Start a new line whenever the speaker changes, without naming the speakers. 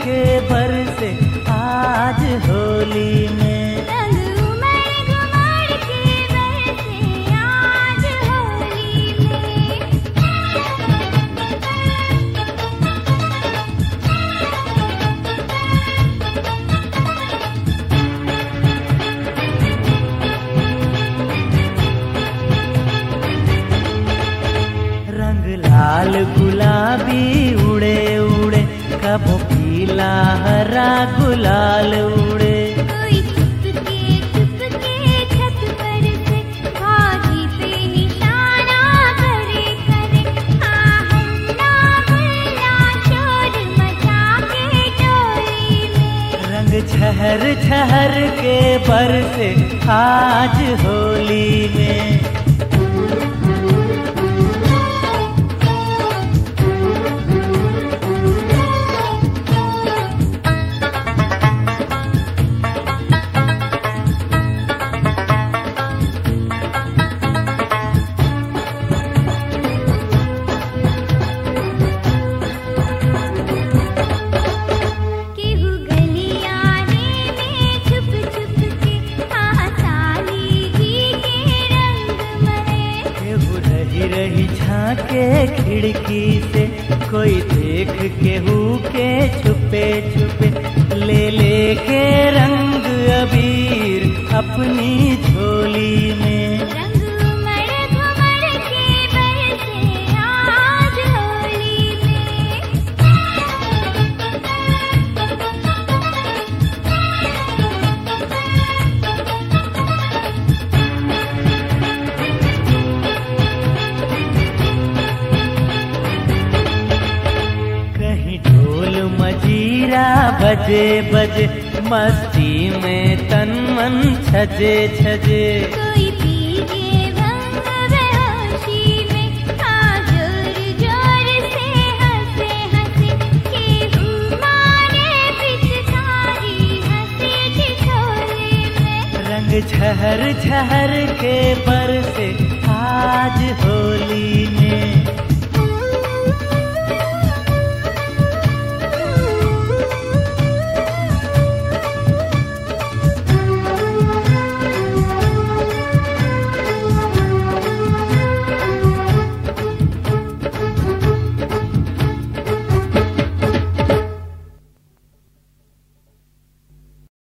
के बरसे आज होली में
रंग उमड़ घुमड़ के बरसे आज होली में
रंग लाल गुलाबी उड़े उड़े कबो पीला हरा गुलाल उड़े
कोई चुपके चुपके छत पर से आगी पे निशाना करे करे आ हम ना भला शोर मचा के टोली में
रंग छहर छहर के बरसे आज होली में
केहू गलियाने में छुप छुप के आसाली जी के रंग मरे
केहू रही रही झांके खिड़की से कोई देख केहू के छुपे छुपे ले ले के रंग अबीर अपनी झोली में
रंग उमड़ घुमड़ के बरसे आज होली में
कहीं ढोल मजीरा बजे बजे मस्ती में तन मन छजे छजे
कोई पीजे भंग बेहोशी में आ जोर जोर से हंसे हंसे केहू मारे पिचकारी हंसे ठिठोले में
रंग छहर छहर के बरसे आज होली में